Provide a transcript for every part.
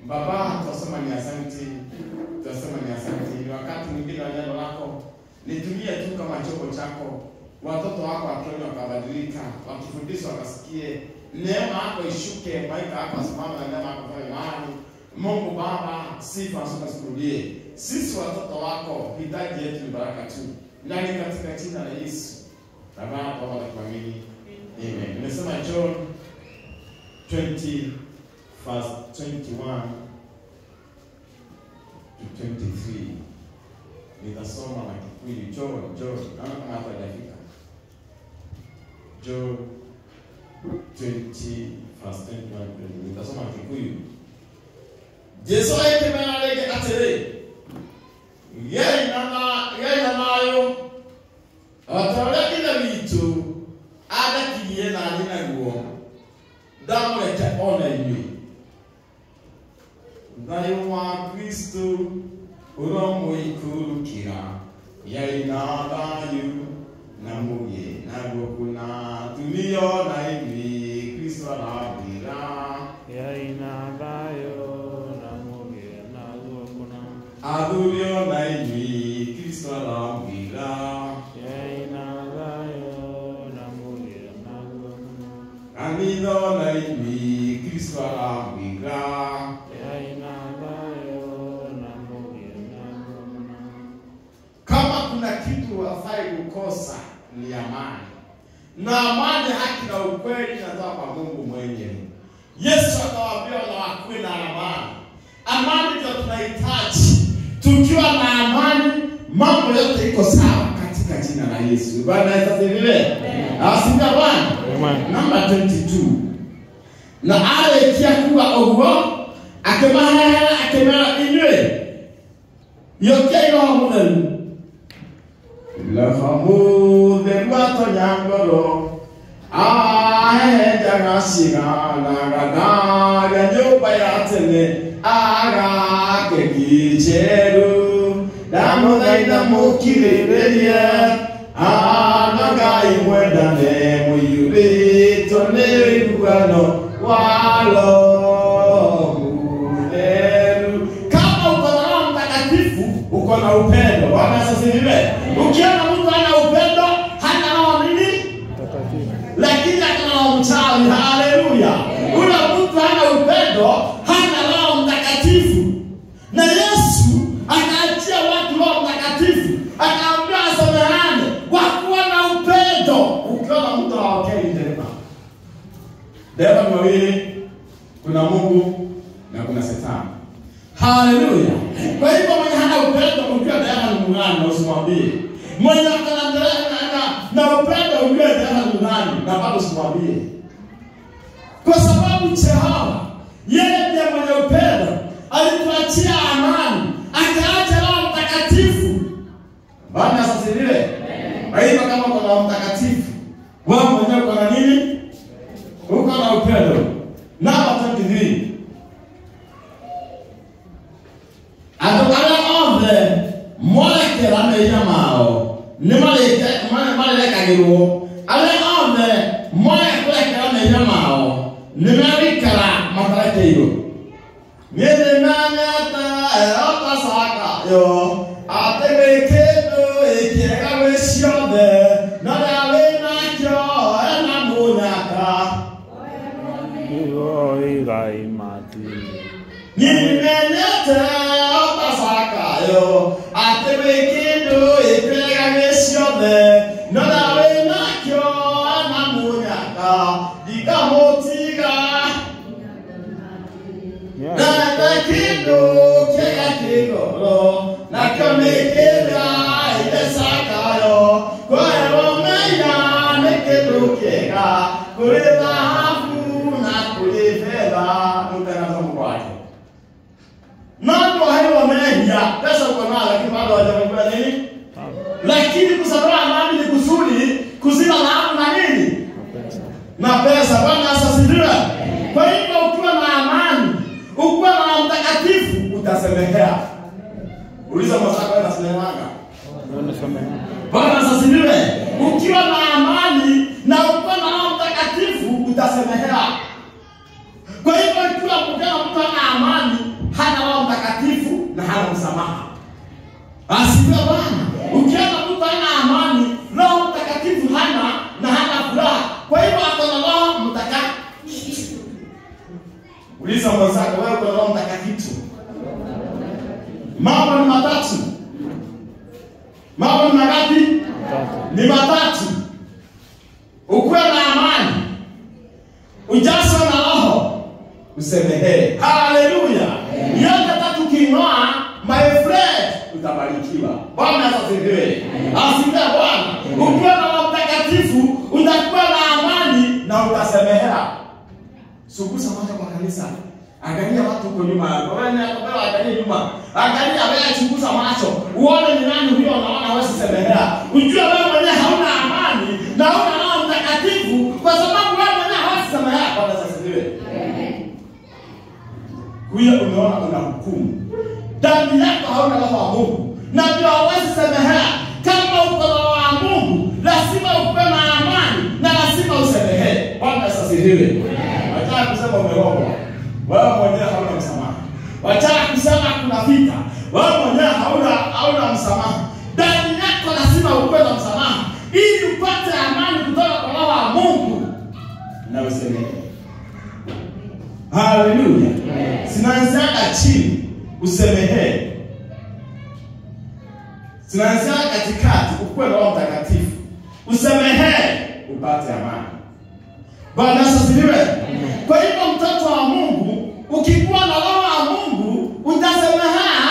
Baba, tunasema ni asante, tunasema ni asante. Ni wakati mwingine wa neno lako, nitumie tu kama chombo chako, watoto wako wakiona wakabadilika, wakifundishwa wakasikie, neema yako ishuke, malaika yako asimame na neema yako fanye mahali. Mungu Baba, sifa zote zikurudie. Sisi watoto wako, hitaji yetu ni baraka tu, na ni katika jina la Yesu. Baba, Baba, nakuamini. Amen. Nimesema John 20 verse 21 to 23. Nitasoma na Kikuyu. John, John. Naona kama hapa hajafika. John 20 verse 21 to 23. Nitasoma na Kikuyu. Jesu aikemera rĩngĩ atĩrĩ gĩai na ma- gĩai na thayũ o ta ũrĩa ithe witũ andakirie na niĩ naguo ndamũreke o na inyuĩ thayũ wa kristo ũromũikũrũkĩra gĩai na thayũ na mũgĩe naguo kũna tumio na inyuĩ kristo arambĩra yaina thayo na mũgĩe naguo kũna athurio na inyuĩ kristo arambĩra yaina thayo na mũgĩe naguo kũna kanitho na inyuĩ kristo arambĩra yaina thayo na mũgĩe naguo kũna kama kuna kitu hafai kukosa ni amani na amani haki na ukweli inatoka kwa mungu mwenyewe yesu akawaambia wanawakuwe na amani amani ndio tunahitaji tukiwa na amani mambo yote iko sawa katika jina la yesu bwana asifiwe asifiwe bwana Amen. namba 22 na arĩkia kuga ũguo akĩmaheana akĩmera inyuĩ yũkiai roho mũtheru roho mũtheru atonya ngoro ahehenjaga ciganagaga nyũmba ya tene agake njerũ ndamũthaitha mũkirĩrĩrie anagai mwendane mũiyũrĩtwo nĩ ũiguano wa Roho Mũtheru. Kama uko na Roho Mtakatifu uko na upendo. Bwana asifiwe. Ukiona mtu hana upendo, hana roho nini? Mtakatifu. lakini akana roho mchawi. Haleluya! Ule mtu hana upendo, hana roho mtakatifu. Na Yesu akaachia watu roho mtakatifu, akaambia wasameheane kwa kuwa na upendo. Ukiona mtu hawakei tena, dereva ni wawili, kuna Mungu na kuna Shetani. Haleluya! Kwa hivyo mwenye hana upendo, ukiwa dereva ni mung'ani na usimwambie. Mwenye akana dereva na, na, na upendo, ujue dereva ni mung'ani na bado usimwambie kwa sababu Jehova yeye ndiye mwenye upendo, alituachia amani, akaacha Roho Mtakatifu. Bwana asifiwe. Kwa hivyo kama uko na Roho Mtakatifu, wewe mwenyewe uko na nini? Uko na upendo. Namba 23 andũ arĩa othe morekera mehia mao nĩ marĩke- marĩ- marĩrekagĩrwo arĩa othe moya kũrekera mehia mao nĩ megũikara matarekeirwo niĩ nĩmenyete erota cakayo atĩ gwĩ kĩndũ ĩkĩega gwĩ ciothe na rĩa wĩnakĩo ena mũnyaka Igo igai mati. Nimenyete otasakayo atĩ gwĩ kĩndũ ĩkĩega gĩ ciothe no na wĩnakĩo na mũnyaka ndikamũtiga na nĩ kĩndũ kĩega kĩgoro nakĩo nĩ kĩrĩa cakayo kwerwo menya nĩ kĩndũ kĩega kũrĩ thahabu na kũrĩ betha mũtenazamo kwake Nani wahewa mehia pesa uko nayo lakini bado hawajakufanya nini? Lakini kusamehe amani ni kusudi kuzima laana na nini? Mapenzi. Na pesa. Bwana asifiwe. Kwa hivyo ukiwa na amani, ukiwa na Roho Mtakatifu utasemehea. Uliza mwenzako wewe unasemehanga. Ndio nasamehe. Bwana asifiwe. Ukiwa na amani na ukiwa na Roho Mtakatifu utasemehea. Kwa hivyo ikiwa mkana mtu ana amani, hana msamaha. Asifiwe Bwana. Ukiona mtu hana amani, Roho Mtakatifu hana na hana furaha. Kwa hivyo ako na Roho Mtakatifu. Uliza mwenzako, wewe uko na Roho Mtakatifu? Mambo ni matatu. Mambo ni mangapi? Tatu. Ni matatu. Ukuwe na amani, ujazwe na Roho, usemehee. Haleluya! Yote tatu king'oa, my friend, utabarikiwa. Bwana asifiwe. Asifiwe Bwana. Ukiwa na Roho Mtakatifu utakuwa na amani na utasemehea. Sugusa macho kwa kanisa. Angalia watu huko nyuma yako. Wewe ni akabela angalia nyuma. Angalia wewe chunguza macho. Uone ni nani huyo unaona wewe semehea. Ujue wewe mwenyewe hauna amani na hauna Roho Mtakatifu kwa sababu wewe mwenyewe hawezi semehea. Bwana asifiwe. Huyo umeona una hukumu. Ndani yako hauna roho wa Mungu. Na ndio hawezi semehea. Kama uko na roho wa Mungu, lazima ukuwe na amani na lazima usemehee. Bwana asifiwe. Wataka kusema umerogwa. Wewe mwenyewe hauna msamaha. Wataka kusema kuna vita. Wewe mwenyewe hauna hauna msamaha. Ndani yako lazima ukuwe na msamaha ili upate amani kutoka kwa roho wa Mungu na usemehee. Haleluya. Zinaanziaga chini usemehee. Zinaanziaga katikati ukuwe na Roho Mtakatifu. Usemehee upate amani. Bwana Yesu asifiwe. Kwa hivyo mtoto wa Mungu ukikuwa na roho wa Mungu utasemehea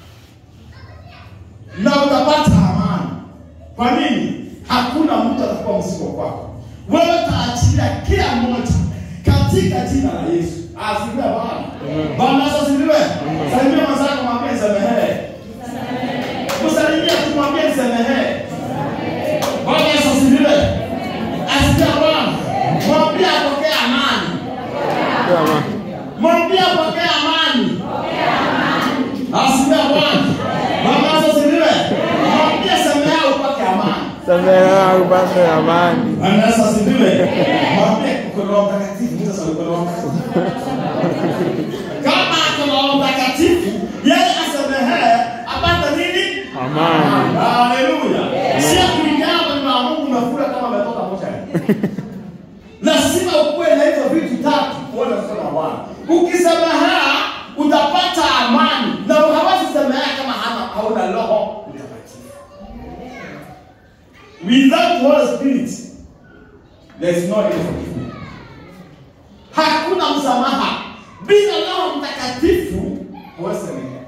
na utapata amani. Kwa nini? Hakuna mtu atakuwa mzigo kwako. Wewe utaachilia kila mmoja katika jina la Yesu. Asifiwe Bwana. Bwana Yesu asifiwe. Salimia mwenzako mwambie nisemehee. Msalimia tu mwambie nisemehee. Bwana Yesu asifiwe. Asifiwe Bwana. Mwambie apokee amani. Kwa ma- Mwambie apokee amani. Asifiwe Bwana. Bwana Yesu asifiwe. Mwambie semea upate amani. Samehewa upate amani. Bwana Yesu asifiwe. Mwambie uko na Roho Mtakatifu. Mtu sasa uko na Roho Mtakatifu. Kama ako na Roho Mtakatifu, yeye asemehee apate nini? Amani. Haleluya. Sio kulingana kwenye na Mungu umekula kama umetoka mochari. Lazima ukuwe na hizo vitu tatu uone mkono wa Bwana. Ukisemehea utapata amani na hawezi semehea kama hana hauna Roho Mtakatifu. Without Holy Spirit there is no forgiveness. Hakuna msamaha bila Roho Mtakatifu huwezi semehea.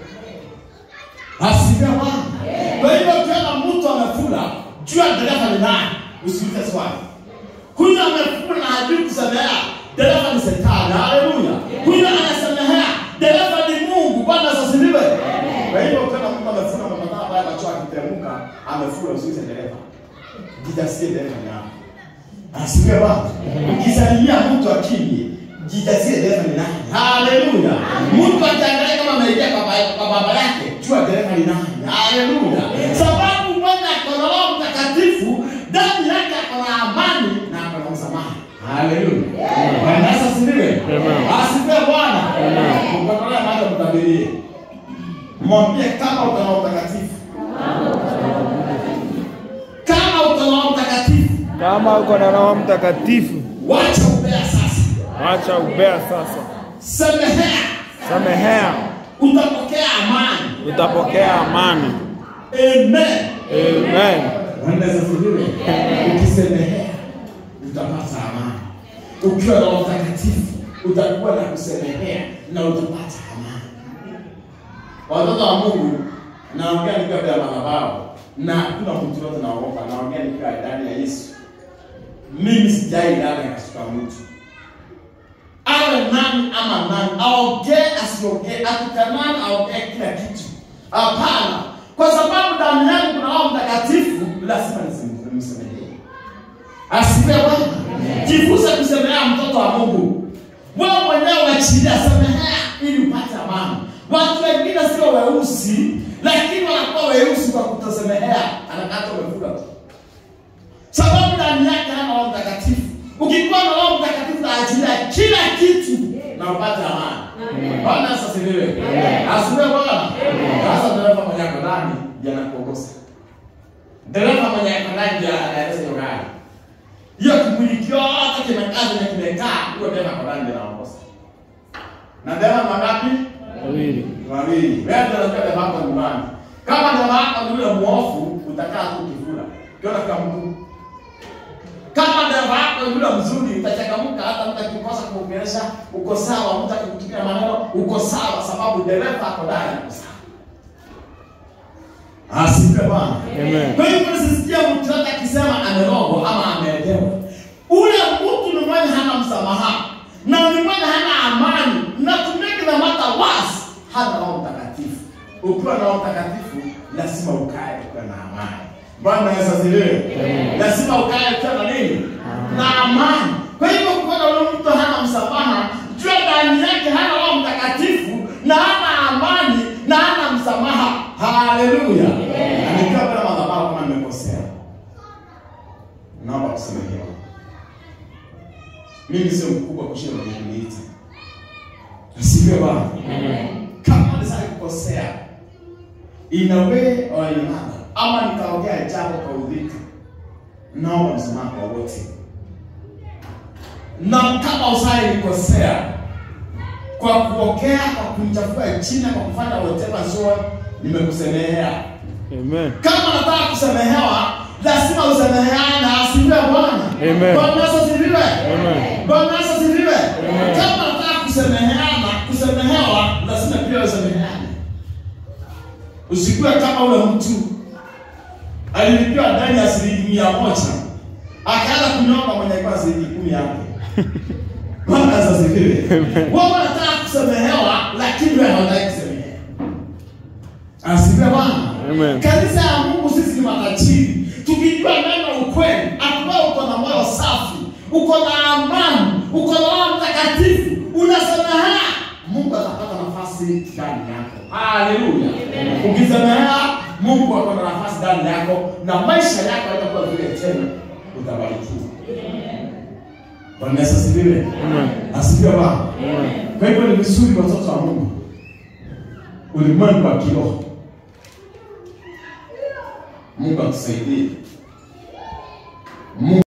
Asifiwe Bwana. Kwa hivyo ukiona mtu amefula, jua dereva ni nani, usiulize swali. Huyu amefula na hajui kusemea, dereva ni shetani. Haleluya. Huyu anasemehea, dereva ni Mungu. Bwana asifiwe. Kwa hivyo ukiona mtu amefula na madhara haya macho akiteremuka, amefula usiulize dereva. Jitasikie dereva ni nani. Asifiwe Bwana. Ukisalimia mtu akimye, jitasie dereva ni nani. Haleluya. Mtu akiangalia kama ameingia kwa baba- kwa baba yake, jua dereva ni nani. Haleluya. Sababu mmoja ako na Roho Mtakatifu, ndani yake ako na amani na ako na msamaha. Haleluya. Bwana Yesu asifiwe. Amen. Asifiwe Bwana. Amen. Mkongolee macho mtabirie. Mwambie kama uko na Roho Mtakatifu. Kama uko na Roho Mtakatifu, Kama uko na Roho Mtakatifu, wacha ubea sasa. acha ubea sasa. Semehea, Samehea, utapokea amani. utapokea amani. Amen. Amen. Bwana asifiwe. Ukisemehea utapata amani. Ukiwa na Roho Mtakatifu utakuwa na kusemehea na utapata amani. Watoto wa Mungu, naongea nikiwa mbele ya madhabahu na hakuna mtu yote naogopa, naongea nikiwa ndani ya Yesu. Mimi sijai ndani ya kasuka mtu awe nani ama nani, aongee asiongee, atukanani aongee kila kitu. Hapana, kwa sababu ndani yangu kuna Roho Mtakatifu, lazima nisim- nimsemehee. Asifiwe Bwana. Jifunze kusemehea mtoto wa Mungu. Wewe mwenyewe uachilia, semehea ili upate amani. Watu wengine sio weusi, lakini wanakuwa weusi kwa kutosemehea, anakata umefuga tu sababu ndani yake hana Roho Mtakatifu. Ukikuwa na Roho Mtakatifu utaachilia kila kitu na upate amani. Bwana asifiwe. Asifiwe Bwana. Sasa dereva mwenye ako ndani ndiye anakuongoza. Dereva mwenye ako ndani ndiye anaendesha hiyo gari. Hiyo kimwili kyote kimekaa na kimekaa, huyo dereva ako ndani ndiye anaongoza. Na dereva mangapi? Wawili. Wawili. Wewe ndio unajua dereva wako nyumbani. Kama dereva wako ni yule muofu, utakaa tu kifula. Ukiona kama mtu kama dereva wako ni yule mzuri, utachangamka hata mtu akikosa kuongelesha, uko sawa, mtu akikutumia maneno, uko sawa sababu dereva ako ndani uko sawa. Asifiwe Bwana. Amen. Kwa hivyo sisikia mtu yote akisema amerogwa ama ameelewa. Ule mtu ni mwenye hana msamaha na ni mwenye hana amani na to make the matter worse, hana Roho Mtakatifu. Ukiwa na Roho Mtakatifu lazima ukae ukiwa na amani. Bwana Yesu asifiwe. Lazima ukae ukiwa na nini? Na amani. Kwa hivyo ukiona ule mtu hana msamaha, jua ndani yake hana Roho Mtakatifu na hana amani na hana msamaha. Haleluya. Nikiwa mbele ya madhabahu kama nimekosea, naomba kusamehewa. Mimi sio mkubwa kushinda mwenye kuniita. Asifiwe Bwana. Kama nisali kukosea in a way or in another, ama nikaongea jambo kwa udhika, naomba msamaha kwa wote. Na kama usali nikosea kwa kuokea, kwa kunichafua jina, kwa kufanya whatever so nimekusemehea. Amen. Kama nataka kusamehewa, lazima usameheane. Asifiwe Bwana. Amen. Bwana Yesu asifiwe. Amen. Bwana Yesu asifiwe. Amen. Kama nataka kusameheana, kusamehewa, lazima pia usameheane. Usikuwe kama ule mtu alilipiwa ndani ya shilingi mia moja akaanza kunyonga mwenye alikuwa shilingi kumi yake. Bwana Yesu asifiwe. Wewe unataka kusamehewa, lakini wewe hautaki kusamehewa. Asifiwe Bwana. Amen. Kanisa ya Mungu sisi ni matajiri. Tukijua neno ukweli, ambaye uko na moyo safi, uko na amani, uko na Roho Mtakatifu, unasamehe, Mungu atapata nafasi ndani yako. Haleluya. Ukisamehe, Mungu ako na nafasi ndani yako na maisha yako yatakuwa vile tena utabarikiwa. Bwana Yesu asifiwe. Amen. Asifiwe Bwana. Amen. Kwa hivyo ni vizuri watoto wa Mungu, ulimwengu wa kiroho, Mungu atusaidie. Mungu